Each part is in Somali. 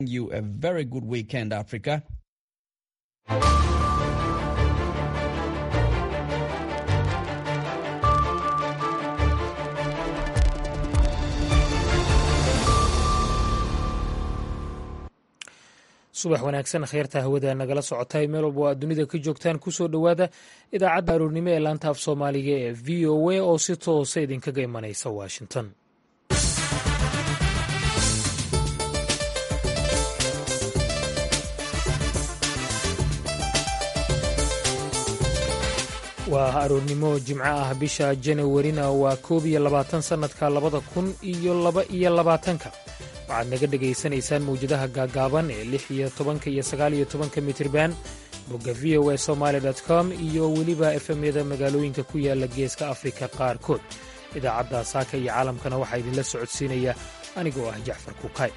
you a very good weekend, Africa. subax wanaagsan kheyrta hawada nagala socotay meel walba oo aad dunida ka joogtaan kusoo dhowaada idaacadda aroornimo ee laanta af soomaaliga ee v o a oo si toosa idinkaga imanaysa washington waa aroornimo jimco ah bisha janawarina waa koob iyo labaatan sannadka labada kun iyo laba iyo labaatanka waxaad naga dhegaysanaysaan mawjadaha gaagaaban ee lix iyo tobanka iyo sagaal iyo tobanka mitirban bogga v o a somaali com iyo weliba efemyada magaalooyinka ku yaala geeska afrika qaarkood idaacadda saaka iyo caalamkana waxaa idinla socodsiinaya anigoo ah jacfar kuukay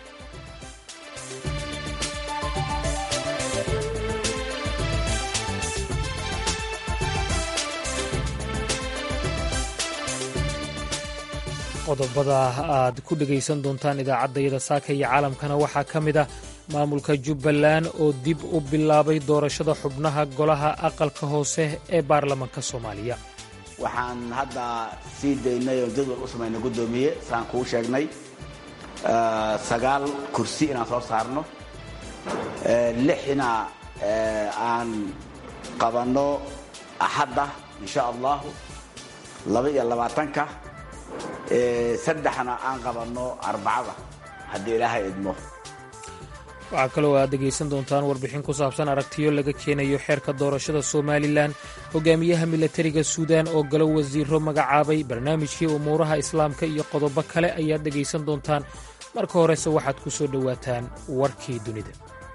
qodobada aad ku dhegaysan doontaan idaacaddayada saaka iyo caalamkana waxaa ka mid ah maamulka jubbaland oo dib u bilaabay doorashada xubnaha golaha aqalka hoose ee baarlamaanka soomaaliya waxaan hadda sii daynay oo jadwal u samaynay guddoomiye saan kuu sheegnay sagaal kursi inaan soo saarno lixna aan qabanno axadda insha allahu laba iyo labaatanka saddexna aan qabanno arbacada haddii ilaahay idmo waxaa kaloo aad dhegaysan doontaan warbixin ku saabsan aragtiyo laga keenayo xeerka doorashada somalilan hogaamiyaha milatariga suudan oo galo wasiiro magacaabay barnaamijkii umuuraha islaamka iyo qodobo kale ayaad dhegaysan doontaan marka horese waxaad ku soo dhowaataan warkii dunida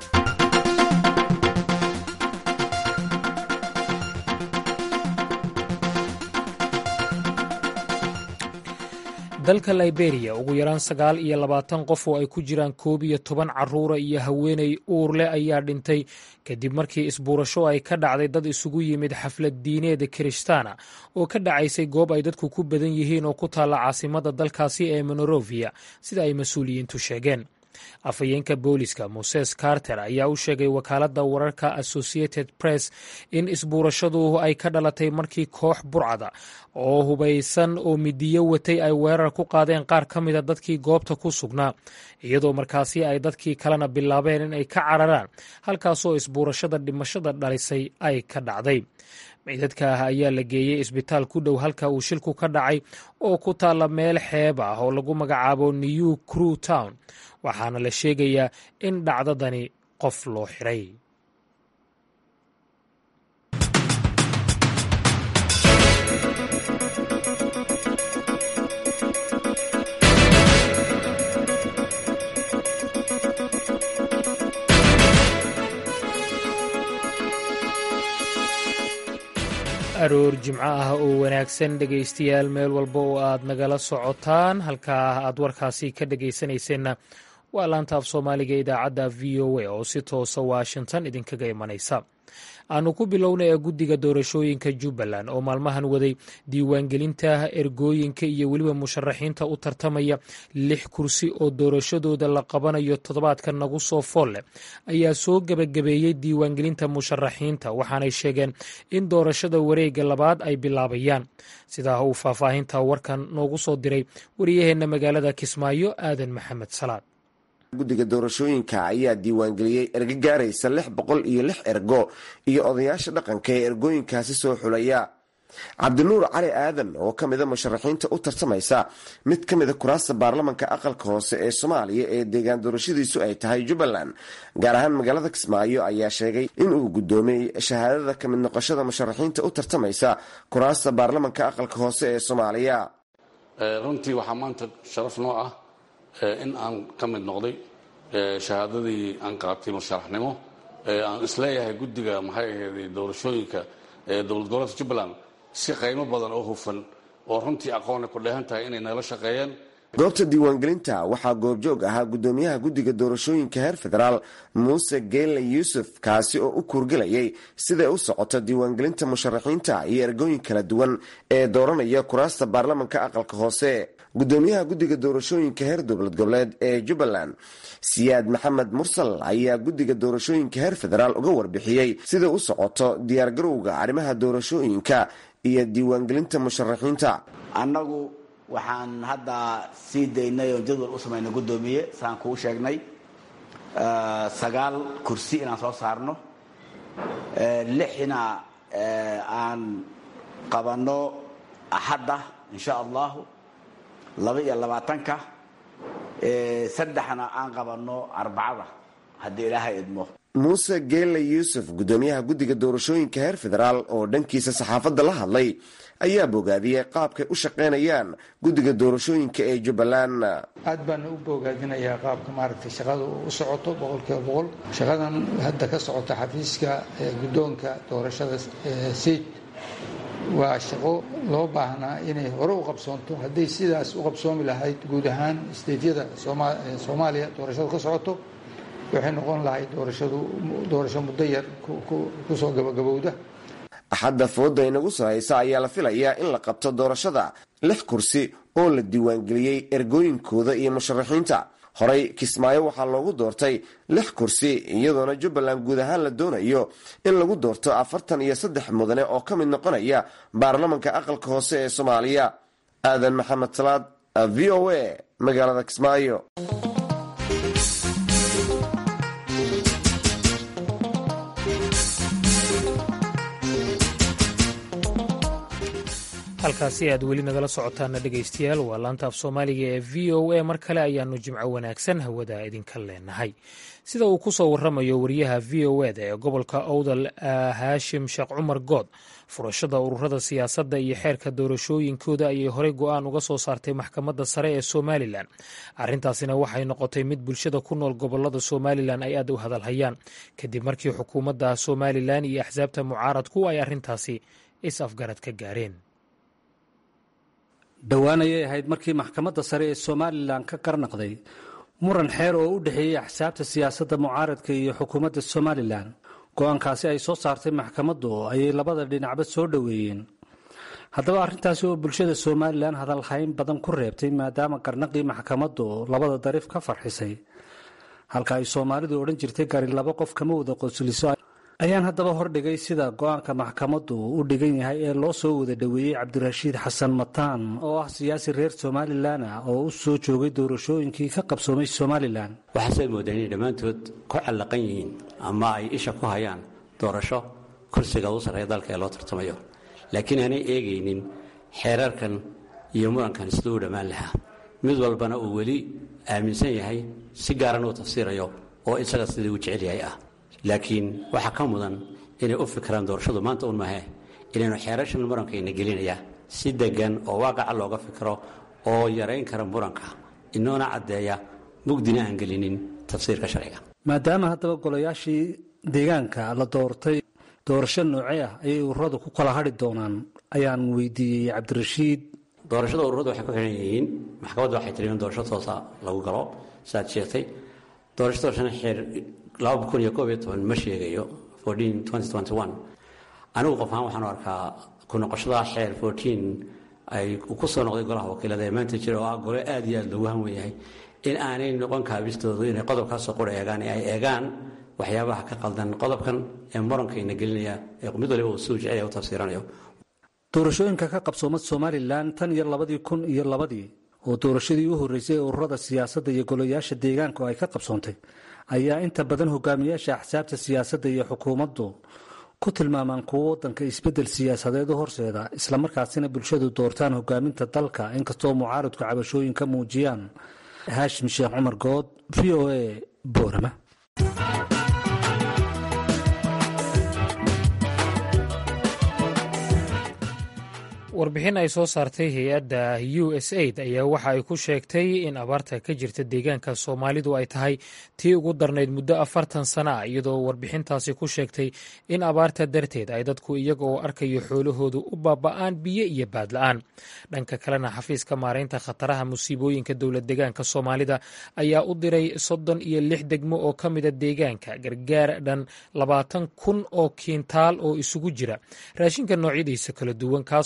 dalka liberiya ugu yaraan sagaal iyo labaatan qof oo ay ku jiraan koob iyo toban carruura iyo haweenay uur leh ayaa dhintay kadib markii isbuurasho ay ka dhacday dad isugu yimid xaflad diineeda kirishtaana oo ka dhacaysay goob ay dadku ku badan yihiin oo ku taalla caasimada dalkaasi ee monorovia sida ay mas-uuliyiintu sheegeen afhayeenka booliska moses carter ayaa u sheegay wakaaladda wararka associated press in isbuurashadu ay ka dhalatay markii koox burcada oo hubaysan oo midiyo watay ay weerar ku qaadeen qaar ka mida dadkii goobta ku sugnaa iyadoo markaasi ay dadkii kalena bilaabeen in ay ka cararaan halkaasoo isbuurashada dhimashada dhalisay ay ka dhacday ciidadka ah ayaa la geeyey isbitaal ku dhow halka uu shilku ka dhacay oo ku taalla meel xeeb ah oo lagu magacaabo new crew town waxaana la sheegayaa in dhacdadani qof loo xiray aroor jimco ah oo wanaagsan dhegaystayaal meel walba oo aad nagala socotaan halkaa aad warkaasi ka dhegaysanayseena waa laanta af soomaaliga idaacadda v o a oo si toosa washington idinkaga imanaysa aanu ku bilownay guddiga doorashooyinka jubbaland oo maalmahan waday diiwaangelinta ergooyinka iyo weliba musharaxiinta u tartamaya lix kursi oo doorashadooda la qabanayo toddobaadka nagu soo fool leh ayaa soo gebagabeeyey diiwaangelinta musharaxiinta waxaanay sheegeen in doorashada wareegga labaad ay bilaabayaan sidaa uu faahfaahinta warkan noogu soo diray wariyaheenna magaalada kismaayo aadan maxamed salaad guddiga doorashooyinka ayaa diiwaangeliyey ergo gaaraysa lix boqol iyo lix ergo iyo odayaasha dhaqanka ee ergooyinkaasi soo xulaya cabdinuur cali aadan oo ka mida musharaxiinta u tartamaysa mid ka mida kuraasta baarlamanka aqalka hoose ee soomaaliya ee deegaan doorashadiisu ay tahay jubbaland gaar ahaan magaalada kismaayo ayaa sheegay in uu guddoomiyey shahaadada ka mid noqoshada musharaxiinta u tartamaysa kuraasta baarlamanka aqalka hoose ee soomaaliya runtii waxaa maanta sharaf noo ah in aan ka mid noqday shahaadadii aan qaatay musharaxnimo aan isleeyahay guddiga maxay ahayd doorashooyinka dowlad goboleedka jubbaland si qaymo badan oo hufan oo runtii aqoona ku dheehan tahay inay nala shaqeeyeen goobta diiwaangelinta waxaa goobjoog ahaa guddoomiyaha guddiga doorashooyinka heer federaal muuse geelle yuusuf kaasi oo u kuurgelayay siday u socoto diiwaangelinta musharaxiinta iyo ergooyin kala duwan ee dooranaya kuraasta baarlamanka aqalka hoose gudoomiyaha guddiga doorashooyinka heer dowlad goboleed ee jubbaland siyaad maxamed mursal ayaa guddiga doorashooyinka heer federaal uga warbixiyey sida u socoto diyaargarowga arrimaha doorashooyinka iyo diiwaangelinta musharaxiinta annagu waxaan hadda sii daynay oon jadwal u samaynay guddoomiye saan kuu sheegnay sagaal kursi inaan soo saarno lixna aan qabanno axadda insha allahu laba iyo labaatanka saddexna aan qabanno arbacada haddii ilaahay idmo muuse geele yuusuf gudoomiyaha guddiga doorashooyinka heer federaal oo dhankiisa saxaafadda la hadlay ayaa bogaadiyey qaabkay u shaqaynayaan guddiga doorashooyinka ee jubbaland aad baana u bogaadinayaa qaabka maaragtay shaqada u socoto boqolkiiba boqol shaqadan hadda ka socota xafiiska guddoonka doorashada seyd waa shaqo loo baahnaa inay hore u qabsoonto hadday sidaas u qabsoomi lahayd guud ahaan steydyada soomaaliya doorashadu ka socoto waxay noqon lahayd doorashadu doorasho muddo yar kusoo gabagabowda axadda fooda inagu soo haysa ayaa la filayaa in la qabto doorashada lix kursi oo la diiwaangeliyey ergooyinkooda iyo musharaxiinta horey kismaayo waxaa loogu doortay lix kursi iyadoona jubbaland guud ahaan la doonayo in lagu doorto afartan iyo saddex mudane oo ka mid noqonaya baarlamanka aqalka hoose ee soomaaliya aadan maxamed salaad v o a magaalada kismaayo halkaasi aad weli nagala socotaana dhegaystayaal waa laanta af soomaaliga ee v o a mar kale ayaanu jimco wanaagsan hawada idinka leenahay sida uu ku soo waramayo wariyaha v o eda ee gobolka owdal haashim sheekh cumar good furashada ururada siyaasadda iyo xeerka doorashooyinkooda ayay horey go-aan uga soo saartay maxkamadda sare ee somalilan arrintaasina waxay noqotay mid bulshada ku nool gobolada somalilan ay aad u hadalhayaan kadib markii xukuumadda somalilan iyo axsaabta mucaaradku ay arrintaasi is-afgarad ka gaareen dhowaan ayay ahayd markii maxkamadda sare ee somalilan ka qarnaqday muran xeer oo u dhexeeyey axsaabta siyaasadda mucaaradka iyo xukuumadda somalilan go-aankaasi ay soo saartay maxkamaddu ayay labada dhinacba soo dhoweeyeen haddaba arrintaasi oo bulshada somalilan hadalhayn badan ku reebtay maadaama qarnaqii maxkamaddu labada dariif ka farxisay halka ay soomaalidu odhan jirtay gari laba qof kama wada qosliso ayaan haddaba hordhigay sida go-aanka maxkamaddu u dhigan yahay ee loo soo wada dhoweeyey cabdirashiid xasan mataan oo ah siyaasi reer somalilan ah oo u soo joogay doorashooyinkii ka qabsoomay somalilan waxaasay moodeen inay dhammaantood ku callaqan yihiin ama ay isha ku hayaan doorasho kursiga ugu sarreeya dalka ee loo tartamayo laakiin aanay eegaynin xeerarkan iyo murankan siduu u dhammaan lahaa mid walbana uu weli aaminsan yahay si gaaran uu tafsiirayo oo isaga sidii uu jecel yahay ah laakiin waxaa ka mudan inay u fikiraan doorashadu maanta un mahe inaynu xeerashan murankayna gelinaya si degan oo waaqaca looga fikiro oo yarayn kara muranka inoona caddeeya mugdina aan gelinin tafsiirka sharciga maadaama haddaba golayaashii deegaanka la doortay doorasho noocee ah ayay ururadu ku kala hadhi doonaan ayaan weydiiyey cabdirashiid doorashada ururadu waxay ku xidhan yihiin maxkamaddu waxay tiri in doorasho toosa lagu galo sidaad sheegtay doorasho doorashana xeer ma sheegayo anigu qof ahaan waxaan arkaa ku noqoshada xeer ay ku soo noqday golaha wakiilada ee maanta jira oo ah gole aad iyo aad loogu hanwen yahay in aanay noqon kaabistoodu inay qodobkaasoo qura eegaan ee ay eegaan waxyaabaha ka qaldan qodobkan ee murankayna gelinaya ee mid waliba uu suu jecel u tafsiiranayo doorashooyinka ka qabsoomad somalilan tan iyo labadii kun iyo labadii oo doorashadii u horreysay ee ururada siyaasadda iyo golayaasha deegaanku ay ka qabsoontay ayaa inta badan hogaamiyaasha axsaabta siyaasadda iyo xukuumaddu ku tilmaamaan kuwo waddanka isbeddel siyaasadeed u horseeda islamarkaasina bulshadu doortaan hogaaminta dalka inkastoo mucaaradku cabashooyin ka muujiyaan haashim sheekh cumar good v o a boorama warbixin ay soo saartay hay-adda u s aid ayaa waxa ay ku sheegtay in abaarta ka jirta deegaanka soomaalidu ay tahay tii ugu darnayd muddo afartan sana ah iyadoo warbixintaasi ku sheegtay in abaarta darteed ay dadku iyaga oo arkayo xoolahoodu u baaba'aan biyo iyo baadla-aan dhanka kalena xafiiska maaraynta khataraha musiibooyinka dowlad deegaanka soomaalida ayaa u diray soddon iyo lix degmo oo ka mida deegaanka gargaar dhan labaatan kun oo kiintaal oo isugu jira raashinka noocyadiisa kala duwan kaasoo ay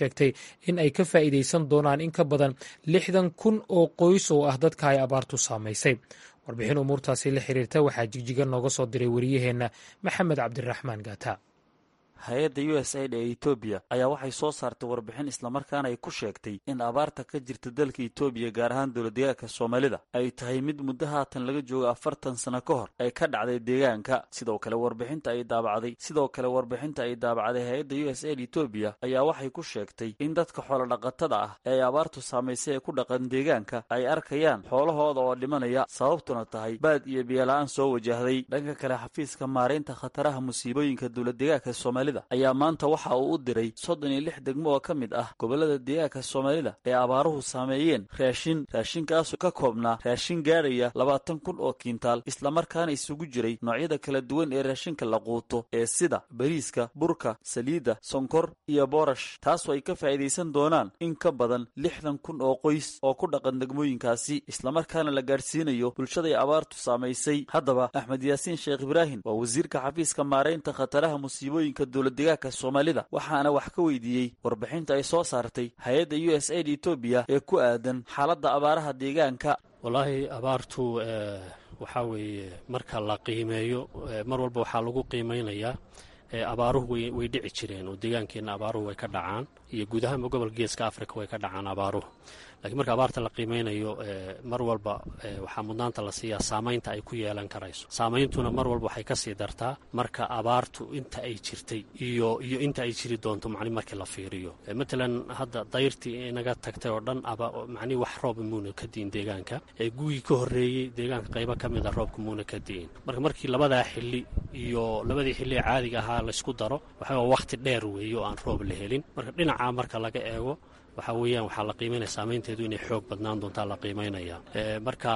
sheegtay in ay ka faa'iidaysan doonaan in ka badan lixdan kun oo qoys oo ah dadka ay abaartu saamaysay warbixin umuurtaasi la xiriirta waxaa jigjiga nooga soo diray wariyaheenna maxamed cabdiraxmaan gaata hay-adda u s aid ee etoobiya ayaa waxay soo saartay warbixin islamarkaana ay ku sheegtay in abaarta ka jirta dalka etoobiya gaar ahaan dowladdeegaanka soomaalida ay tahay mid muddo haatan laga joogo afartan sano ka hor ay ka dhacday deegaanka sidoo kale warbixinta ay daabacday sidoo kale warbixinta ay daabacday hay-adda u s aid etoobiya ayaa waxay ku sheegtay in dadka xoolodhaqatada ah ee ay abaartu saamaysay ee ku dhaqan deegaanka ay arkayaan xoolahooda oo dhimanaya sababtuna tahay baad iyo biyola-aan soo wajahday dhanka kale xafiiska maaraynta khataraha musiibooyinka dowladdeegaanka soomaalida ayaa maanta waxa uu u diray soddon iyo lix degmo oo ka mid ah gobollada deegaanka soomaalida ee abaaruhu saameeyeen raashin raashinkaasoo ka koobnaa raashin gaadhaya labaatan kun oo kiintaal islamarkaana isugu jiray noocyada kala duwan ee raashinka la quuto ee sida bariiska burka saliidda sonkor iyo boorash taasoo ay ka faa'iidaysan doonaan in ka badan lixdan kun oo qoys oo ku dhaqan degmooyinkaasi islamarkaana la gaadhsiinayo bulshaday abaartu saamaysay haddaba axmed yaasiin sheekh ibraahim waa wasiirka xafiiska maaraynta khataraha musiibooyinka dowladdeegaanka soomaalida waxaana wax ka weydiiyey warbixinta ay soo saartay hay-adda u s aid etoobiya ee ku aadan xaaladda abaaraha deegaanka wallaahi abaartu waxaa weeye marka la qiimeeyo mar walba waxaa lagu qiimeynayaa abaaruhu way dhici jireen oo deegaankeenna abaaruhu way ka dhacaan iyo guud ahaanba gobolka geeska africa way ka dhacaan abaaruhu lakiin marka abaarta la qiimeynayo mar walba waxaa mudnaanta la siiyaa saamaynta ay ku yeelan karayso saameyntuna mar walba waxay kasii dartaa marka abaartu inta ay jirtay iyo iyo inta ay jiri doonto mani markii la fiiriyo matalan hadda dayrtii inaga tagtay oo dhan manii wax rooba muuna ka di'in deegaanka gugii ka horreeyey deegaanka qaybo ka mid a roobka muuna ka di'in marka markii labadaa xili iyo labadii xilli ee caadiga ahaa laysku daro waxaa wakhti dheer weeye oo aan roob la helin marka dhinacaa marka laga eego waxaa weeyaan waxaa la qiimaynaya saamaynteedu inay xoog badnaan doontaa la qiimaynaya marka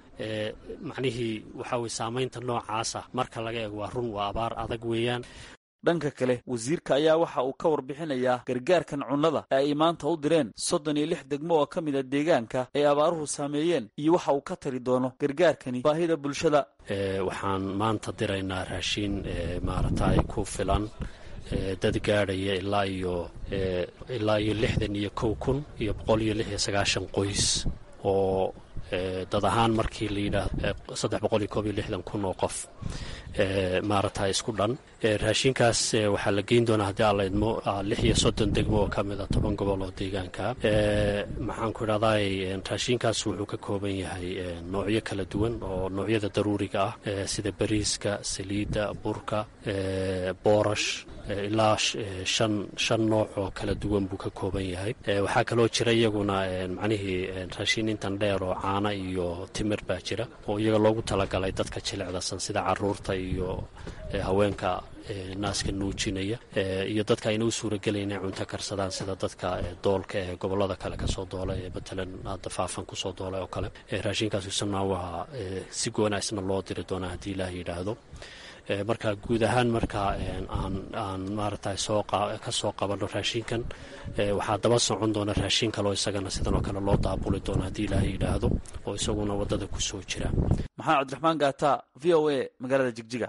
macnihii waxaa weye saamaynta noocaasa marka laga eego waa run waa abaar adag weeyaan dhanka kale wasiirka ayaa waxa uu ka warbixinayaa gargaarkan cunnada ee ay maanta u direen soddon iyo lix degmo oo ka mid a deegaanka ay abaaruhu saameeyeen iyo waxa uu ka tari doono gargaarkani baahida bulshada waxaan maanta diraynaa raashiin maaragtay ku filan dad gaadhaya ilaa iyo ilaa iyo lixdan iyo kow kun iyo boqol iyo lix iyo sagaashan qoys oo dad ahaan markii la yidhaahdo saddex boqol iyo koob iyo lixdan kun oo qof maaragta isku dhan raashinkaas waxaa la geyn doonaa haddii alla idmo lix iyo soddon degmo oo ka mid a toban gobol oo deegaanka maxaan ku idhahday raashinkaas wuxuu ka kooban yahay noocyo kala duwan oo noocyada daruuriga ah sida bariiska saliidda burka boorash ilaa shan shan nooc oo kala duwan buu ka kooban yahay waxaa kaloo jira iyaguna macnihii raashin intan dheer oo caana iyo timir baa jira oo iyaga loogu talagalay dadka jilicdasan sida caruurta iyo haweenka naaska nuujinaya iyo dadka ayna u suuragelaya inay cunto karsadaan sida dadka doolka ee gobolada kale kasoo doola ee matalan hadda faafan kusoo doolay oo kale raashinkaas isna waa si goonaisna loo diri doonaa haddii ilaah yidhaahdo marka guud ahaan marka aan aan maaragtay soo ka soo qabanno raashinkan waxaa daba socon doona raashin kaleo isagana sidan oo kale loo daabuli doono haddii ilaahay yidhaahdo oo isaguna waddada ku soo jira maxamed cabdiraxmaan gaata v o a magaalada jigjiga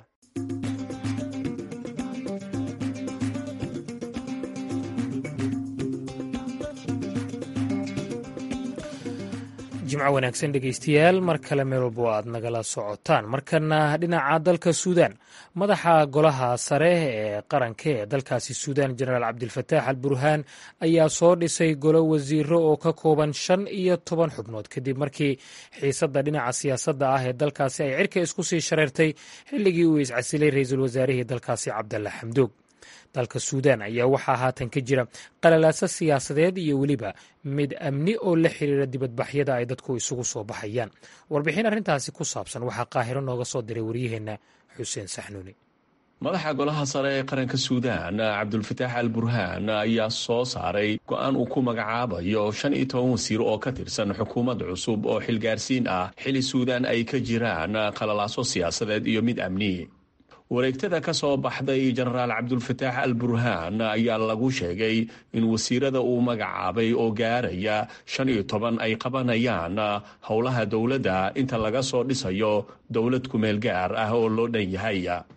jimco wanaagsan dhegaystayaal mar kale meel walbo aad nagala socotaan markana dhinaca dalka suudaan madaxa golaha sare ee qaranka ee dalkaasi suudaan jenaraal cabdilfataax al burhaan ayaa soo dhisay golo wasiiro oo ka kooban shan iyo toban xubnood kadib markii xiisadda dhinaca siyaasadda ah ee dalkaasi ay cirka isku sii shareertay xilligii uu iscasilay ra-iisul wasaarihii dalkaasi cabdalla xamdoog dalka suudaan ayaa waxaa haatan ka jira qalalaaso siyaasadeed iyo weliba mid amni oo la xiriira dibadbaxyada ay dadku isugu soo baxayaan warbixin arrintaasi ku saabsan waxaa qaahiro nooga soo diray waryaheenna xuseen saxnuuni madaxa golaha sare ee qaranka suudaan cabdulfataax al burhaan ayaa soo saaray go-aan uu ku magacaabayo shan iyo toban wasiir oo ka tirsan xukuumad cusub oo xilgaarsiin ah xili suudaan ay ka jiraan qalalaaso siyaasadeed iyo mid amni wareegtada ka soo baxday jenaraal cabdulfataax al burhaan ayaa lagu sheegay in wasiirada uu magacaabay oo gaaraya shan iyo toban ay qabanayaan howlaha dowladda inta laga soo dhisayo dowlad kumeel gaar ah oo loo dhan yahay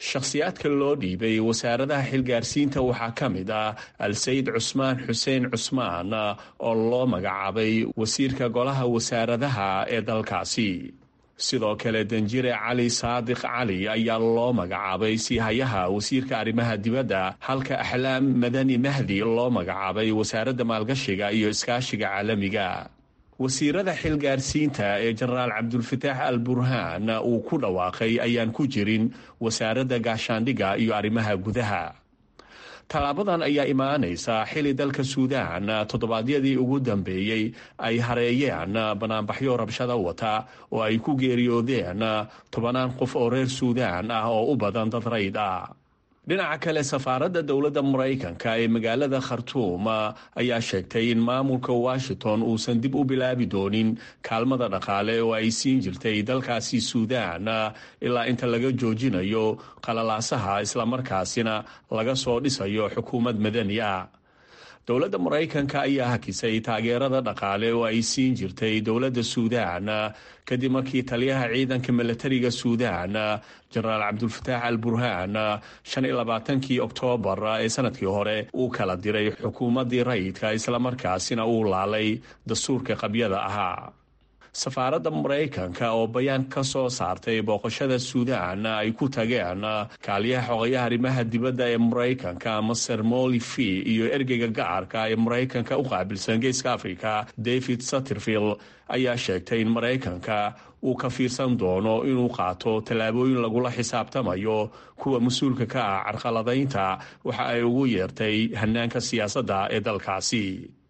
shakhsiyaadka loo dhiibay wasaaradaha xilgaarsiinta waxaa ka mid ah al-sayid cusmaan xuseen cusmaan oo loo magacaabay wasiirka golaha wasaaradaha ee dalkaasi sidoo kale danjire cali saadiq cali ayaa loo magacaabay siihayaha wasiirka arrimaha dibadda halka axlaam madani mahdi loo magacaabay wasaaradda maalgashiga iyo iskaashiga caalamiga wasiirada xilgaarsiinta ee jenaraal cabdulfataax al burhaan uu ku dhawaaqay ayaan ku jirin wasaaradda gaashaandhigga iyo arrimaha gudaha tallaabadan ayaa imaanaysa xili dalka suudaan toddobaadyadii ugu dambeeyey ay hareeyeen banaanbaxyo rabshada wata oo ay ku geeriyoodeen tobanaan qof oo reer suudaan ah oo u badan dad rayd ah dhinaca kale safaaradda dowladda maraykanka ee magaalada khartuum ayaa sheegtay in maamulka washington uusan dib u bilaabi doonin kaalmada dhaqaale oo ay siin jirtay dalkaasi suudaan ilaa inta laga joojinayo qalalaasaha islamarkaasina laga soo dhisayo xukuumad madani ah dowladda maraykanka ayaa hakisay taageerada dhaqaale oo ay siin jirtay dowladda suudaan kadib markii taliyaha ciidanka milatariga suudaan jenaraal cabdulfataax al burhaan shan iyo labaatankii oktoobar ee sanadkii hore uu kala diray xukuumaddii rayidka islamarkaasina uu laalay dastuurka qabyada ahaa safaaradda maraykanka oo bayaan ka soo saartay booqashada suudaan ay ku tageen kaaliyaha xogayaha arrimaha dibadda ee maraykanka maser molifi iyo ergeyga gacarka ee maraykanka u qaabilsan geeska africa david satterfield ayaa sheegtay in maraykanka uu ka fiirsan doono inuu qaato tallaabooyin lagula xisaabtamayo kuwa mas-uulka ka ah carqaladaynta waxa ay ugu yeertay hanaanka siyaasadda ee dalkaasi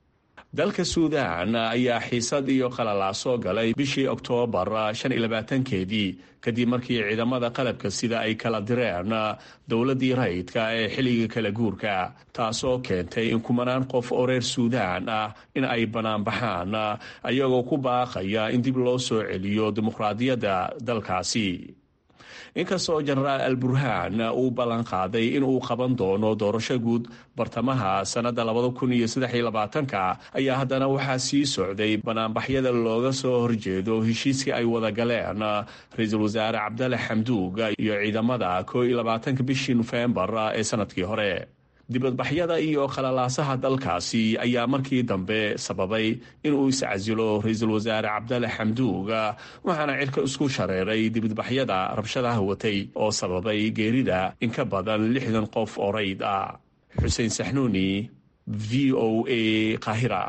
dalka suudaan ayaa xiisad iyo qalalaaso galay bishii oktoobar shan iyo labaatankeedii kadib markii ciidamada qalabka sida ay kala direen dowladdii rayidka ee xilliga kala guurka taasoo keentay in kumanaan qof oo reer suudaan ah in ay banaanbaxaan ayagoo ku baaqaya in dib loo soo celiyo dimuqraadiyadda dalkaasi inkastoo jenaraal al burhaan uu ballan qaaday in uu qaban doono doorasho guud bartamaha sannadda labada kun iyo saddex iyo labaatanka ayaa haddana waxaa sii socday banaanbaxyada looga soo horjeedo heshiiskii ay wada galeen ra-iisul wasaare cabdale xamduug iyo ciidamada koo iyo labaatanka bishii nofembar ee sanadkii hore dibadbaxyada iyo qalalaasaha dalkaasi ayaa markii dambe sababay inuu iscasilo ra-iisul wasaare cabdale xamduug waxaana cirka isku shareeray dibadbaxyada rabshadaha watay oo sababay geerida in ka badan lixdan qof oo rayd ah xuseen saxnuuni v o a qaahira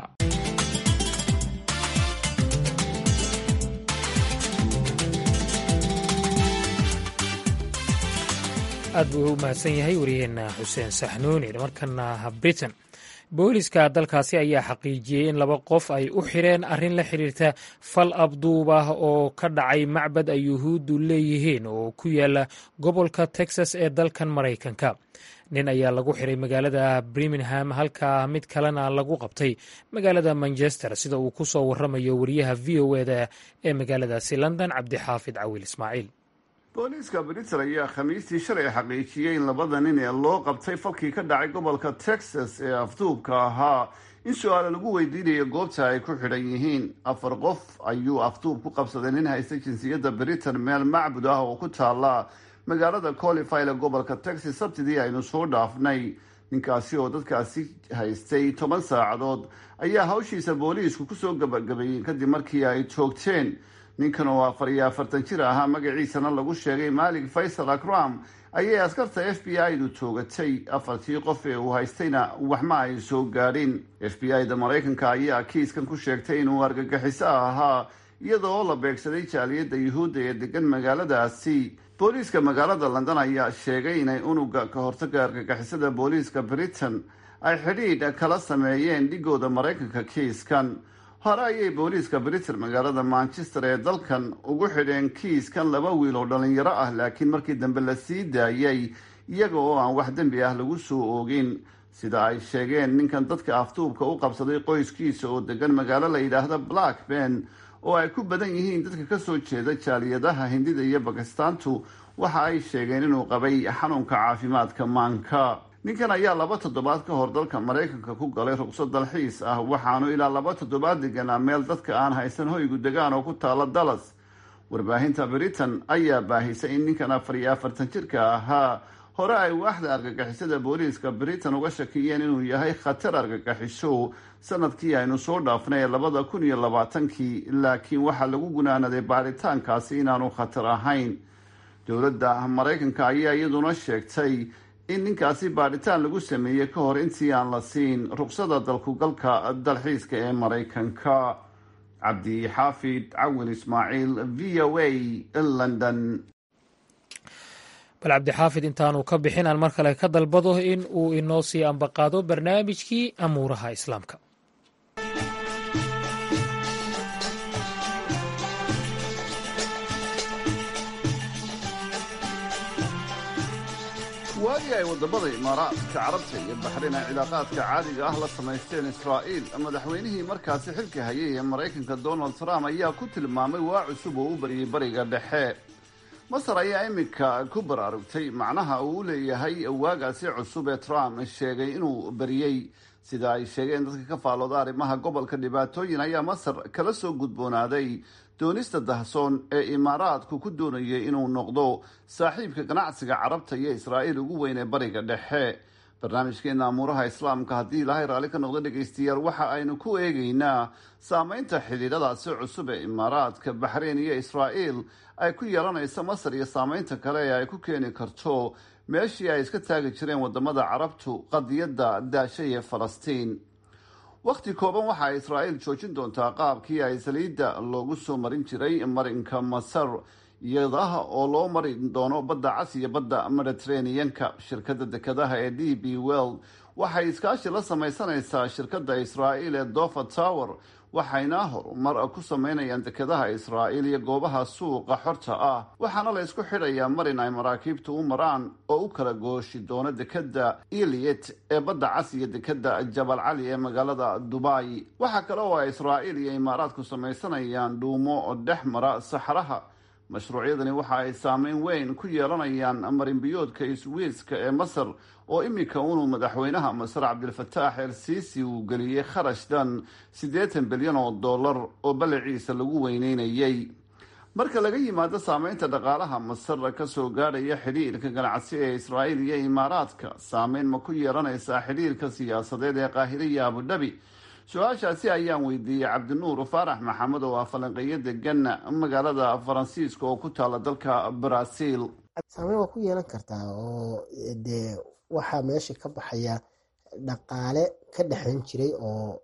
aad buu u mahadsan yahay wariyaheenna xuseen saxnuuni markana britain booliska dalkaasi ayaa xaqiijiyey in laba qof ay u xireen arrin la xiriirta fal abduub ah oo ka dhacay macbad ay yuhuuddu leeyihiin oo ku yaala gobolka texas ee dalkan maraykanka nin ayaa lagu xiray magaalada birmingham halka mid kalena lagu qabtay magaalada manchester sida uu ku soo waramayo wariyaha v o eda ee magaaladaasi london cabdixaafid cawil ismaaciil booliiska britain ayaa khamiistii shalay xaqiijiyey in labada nin ee loo qabtay falkii ka dhacay gobolka texas ee afduubka ahaa in su-aala lagu weydiinayo goobta ay ku xidhan yihiin afar qof ayuu afduub ku qabsaday nin haysta jinsiyadda britain meel macbud ah oo ku taala magaalada colifile gobolka texas sabtidii aynu soo dhaafnay ninkaasi oo dadkaasi haystay toban saacadood ayaa hawshiisa booliisku kusoo gabagabeeyeen kadib markii ay joogteen ninkan oo afar iyo afartan jir ahaa magaciisana lagu sheegay maalik faysal akram ayay askarta f b i du toogatay afartii qof ee uu haystayna waxma ay soo gaadhin f b i da maraykanka ayaa kiiskan ku sheegtay inuu argagixiso ahaa iyada oo la beegsaday jaaliyadda yuhuudda ee degan magaaladaasi booliiska magaalada london ayaa sheegay inay unuga ka hortaga argagixisada booliiska britain ay xidhiidh kala sameeyeen dhigooda maraykanka kiiskan hore ayay booliiska britain magaalada manchester ee dalkan ugu xidheen kiiskan laba wiil oo dhalinyaro ah laakiin markii dambe la sii daayay iyaga oo aan wax dembi ah lagu soo oogin sida ay sheegeen ninkan dadka afduubka u qabsaday qoyskiisa oo degan magaalo la yidhaahda blackburn oo ay ku badan yihiin dadka kasoo jeeda jaaliyadaha hindida iyo bakistaantu waxa ay sheegeen inuu qabay xanuunka caafimaadka maanka ninkan ayaa laba toddobaad ka hor dalka maraykanka ku galay ruqsad dalxiis ah waxaanu ilaa laba toddobaad deganaa meel dadka aan haysan hoygu degaan oo ku taala dallas warbaahinta britain ayaa baahisay in ninkan afar iyo afartan jirka ahaa hore ay waaxda argagixisada booliiska britain uga shakiyeen inuu yahay khatar argagixisho sanadkii aynu soo dhaafnay labada kun iyo labaatankii laakiin waxaa lagu gunaanaday baaritaankaasi inaanu khatar ahayn dowladda maraykanka ayaa iyaduna sheegtay in ninkaasi baadhitaan lagu sameeyey ka hor intii aan la siin ruqsada dalkugalka dalxiiska ee maraykanka cabdi xaafid cawin ismaaciil v o a london bal cabdixaafid intaanu ka bixin aan mar kale ka dalbado in uu inoo sii ambaqaado barnaamijkii amuuraha islaamka waagii ay wadamada imaaraadka carabta iyo baxrayn ay cilaaqaadka caadiga ah la samaysteen israa'iil madaxweynihii markaasi xilka hayay ee maraykanka donald trump ayaa ku tilmaamay waa cusub oo u baryay bariga dhexe masar ayaa iminka ku baraarugtay macnaha uu u leeyahay waagaasi cusub ee trump sheegay inuu bariyey sida ay sheegeen dadka ka faalooda arrimaha gobolka dhibaatooyin ayaa masar kala soo gudboonaaday doonista dahsoon ee imaaraadku ku doonayay inuu noqdo saaxiibka ganacsiga carabta iyo israa'iil ugu weyn ee bariga dhexe barnaamijkeena amuuraha islaamka haddii ilaahay raalli ka noqdo dhegaystayaal waxa aynu ku eegaynaa saameynta xidhiidhadaasi cusub ee imaaraadka baxreyn iyo israa'iil ay ku yeelanaysa masar iyo saameynta kale ee ay ku keeni karto meeshii ay iska taagi jireen wadamada carabtu qadiyadda daashay ee falastiin wakhti kooban waxa ay israa'iil joojin doontaa qaabkii ay saliidda loogu soo marin jiray marinka masar iyadaha oo loo mari doono badda cas iyo badda mediterraneanka shirkadda dekadaha ee d b world waxay iskaashi la samaysanaysaa shirkadda israa'iil ee dover tower waxayna horumar ku sameynayaan dekadaha israa'iil iyo goobaha suuqa xorta ah waxaana la isku xidhayaa marin ay maraakiibtu u maraan oo u kala gooshi doono dekadda iliet ee badda cas iyo dekadda jabal cali ee magaalada dubai waxaa kale oo ay israa'iil iyo imaaraadku samaysanayaan dhuumo oo dhex mara saxraha mashruucyadani waxa ay saameyn weyn ku yeelanayaan marinbiyoodka iswiiska ee masar oo iminka unuu madaxweynaha masar cabdilfataax el siisi uu geliyey kharash dhan siddeetan bilyan oo dollar oo balliciisa lagu weyneynayay marka laga yimaado saameynta dhaqaalaha masar kasoo gaadhaya xidhiirka ganacsi ee israa'iil iyo imaaraadka saameyn ma ku yeelanaysaa xidhiirka siyaasadeed ee qaahire iyo abudhabi su-aashaasi ayaan weydiiyey cabdinuur faarax maxamed oo ah falanqeeyo degan magaalada faransiiska oo ku taala dalka brazil saameyn waa ku yeelan kartaa oo dee waxaa meesha ka baxaya dhaqaale ka dhexeyn jiray oo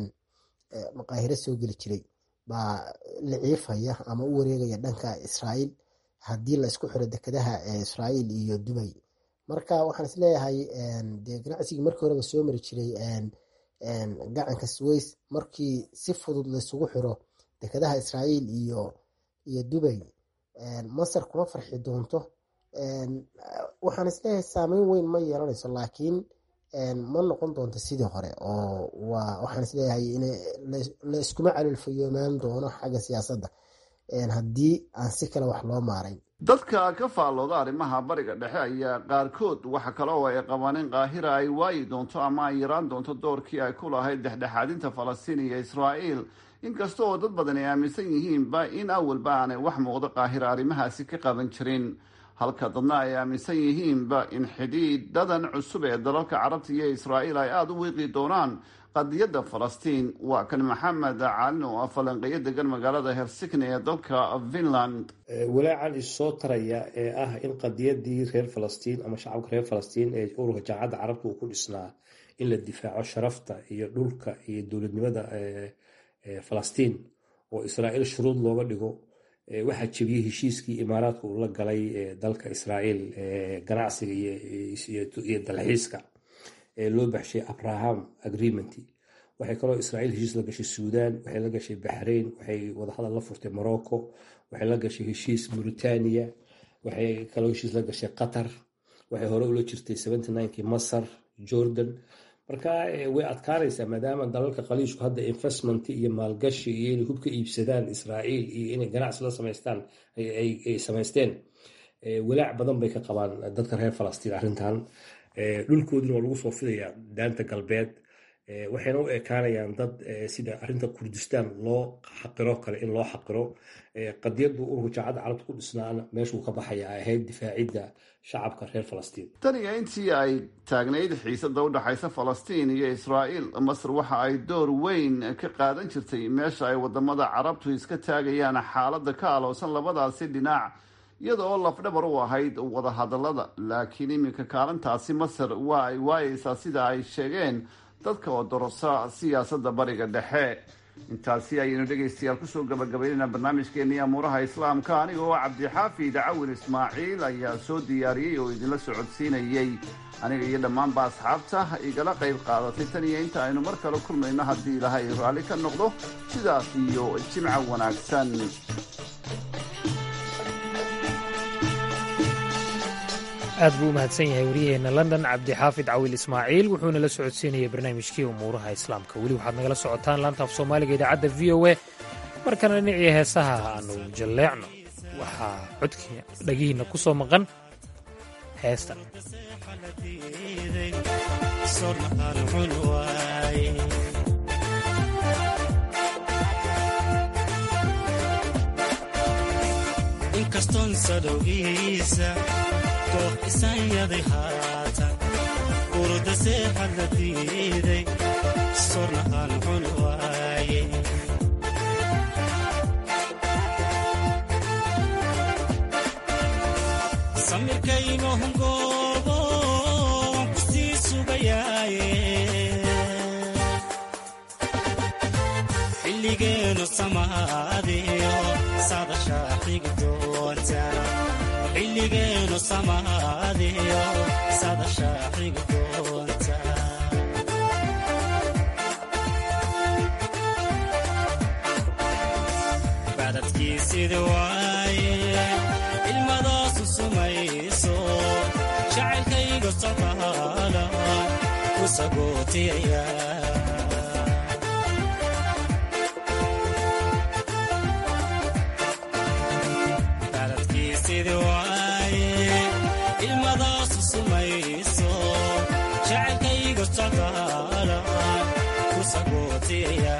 maqaahiro soo geli jiray baa la ciifaya ama u wareegaya dhanka israa'iil haddii la isku xiro dekadaha israa'iil iyo dubay marka waxaan isleeyahay dee ganacsigii markii horeba soo mari jiray gacanka sways markii si fudud laisugu xiro dekadaha israa'iil iyo iyo dubay masar kuma farxi doonto waxaan isleeyahay saameyn weyn ma yeelanayso laakiin ma noqon doonto sidii hore oo waxaan isleeyahay in la iskuma calilfayoomaan doono xagga siyaasadda haddii aan si kale wax loo maarayn dadka ka faallooda arrimaha bariga dhexe ayaa qaarkood waxa kale oo ay qabaan in qaahira ay waayi doonto ama ay yaraan doonto doorkii ay ku lahayd dhexdhexaadinta falastiin iyo israa'iil inkasta oo dad badan ay aaminsan yihiinba in awalba aanay wax muuqdo qaahira arrimahaasi ka qaban jirin halka dadna ay aaminsan yihiinba in xidhiidhadan cusub ee dalalka carabta iyo israa'iil ay aada u wiiqi doonaan qadiyadda falastiin waa kan maxamed caalin oo ah falanqeeyo degan magaalada helsikni ee dalka finland walaacan issoo taraya ee ah in qadiyadii reer falastiin ama shacabka reer falastiin ee ururka jaamacadda carabta uu ku dhisnaa in la difaaco sharafta iyo dhulka iyo dowladnimada falastiin oo israa'iil shuruud looga dhigo waxaa jebiyey heshiiskii imaaraadka uu la galay dalka israa'iil ganacsiga iyo dalxiiska ee loo baxshay abraham agreement waxay kaloo israa'iil heshiis la gashay suudan waxay la gashay baxrain waxay wadahadal la furtay morocco waxay la gashay heshiis mauritania waxay kaloo heshiis la gashay qatar waxay hore ula jirtay kii masar jordan marka way adkaanaysaa maadaama dalalka qaliishku hadda investment iyo maalgashi iyo inay hub ka iibsadaan israa'iil iyo inay ganacsi la samaystaan ay samaysteen walaac badan bay ka qabaan dadka reer falastiin arrintan dhulkooduna waa lagu soo fidayaa daanta galbeed waxayna u ekaanayaan dad sida arrinta kurdistaan loo xaqiro kale in loo xaqiro qadiyadu ururka jaacadda carabta ku dhisnaana meeshuu ka baxaya ay ahayd difaacidda shacabka reer falastiin tan iyo intii ay taagnayd xiisada u dhexaysa falastiin iyo israa'iil masar waxa ay door weyn ka qaadan jirtay meesha ay wadamada carabtu iska taagayaan xaaladda ka aloosan labadaasi dhinac iyada oo lafdhabar u ahayd wadahadalada laakiin iminka kaalintaasi masar waa ay waayeysaa sida ay sheegeen dadka oo dorosa siyaasadda bariga dhexe intaasi ayaynu dhegaystayaal kusoo gabagabaynayna barnaamijkeennii amuuraha islaamka aniga oo cabdixaafid cawin ismaaciil ayaa soo diyaariyey oo idinla socodsiinayey aniga iyo dhammaanba asxaabta igala qayb qaadatay tan iyo inta aynu mar kale kulmayno haddii ilaahay raalli ka noqdo sidaas iyo jimca wanaagsan aad buu u mahadsan yahay waryaheena london cabdixaafid cawil ismaaciil wuxuuna la socodsiinayay barnaamijkii umuuraha islaamka weli waxaad nagala socotaan laanta af soomaaliga idaacadda v o a markana dhinacii heesaha aanu jalleecno waxaa codkii dhagihiinna ku soo maqan heesta koox isanyaday haatan urda seexad la diiday sornahaan cun waaye samirkaynohongoobo waan ku sii sugayaaye xilligeenu samaadiyo sadashaa xigi doonta xilligeenu samaadiyo sadashaa xigi doonta bacdadkiisidi waaye ilmadaasu sumayso jacaylkayga socdaala ku sagootiyaya ilmadaasu sumayso jacaylkayga socdaala ku sagootiyaya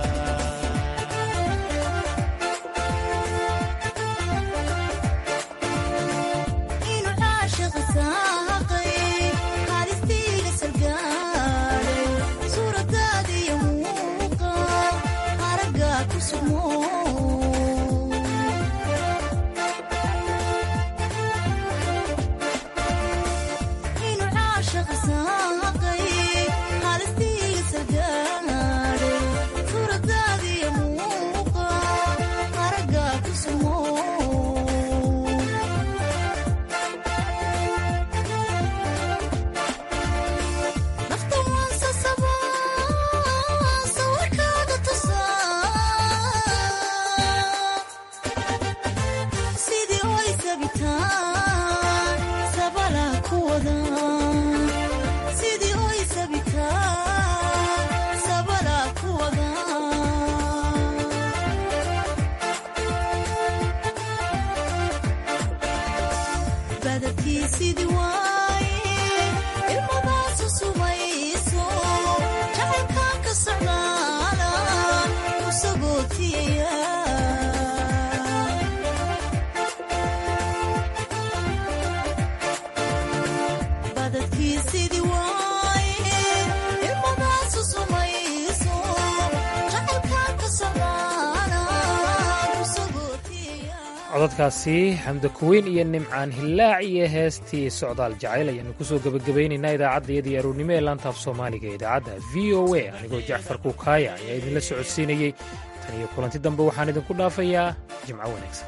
codadkaasi xamda kuweyn iyo nimcaan hillaac iyo heestii socdaal jacayl ayaannu ku soo gebagabaynaynaa idaacaddayadii aroornimo ee laantaaf soomaaliga ee idaacadda v o a anigoo jacfar kuukaaya ayaa idinla socodsiinayey tan iyo kulanti dambe waxaan idinku dhaafayaa jimco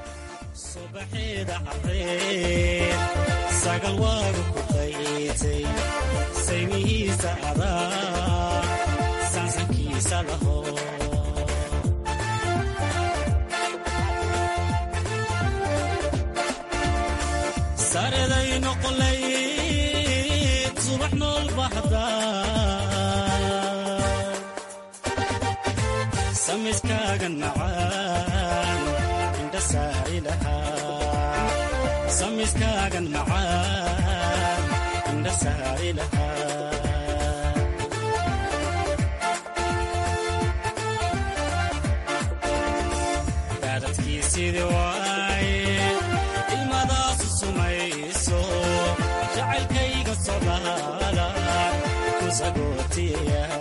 wanaagsan sareday noqolayd subax nool baxda samiskaagan macaan indha saari lahaa samiskaagan macaan indha saari lahaa sidi waaye ilmadaasu sumayso jacaylkayga sodhaala ku sagootiya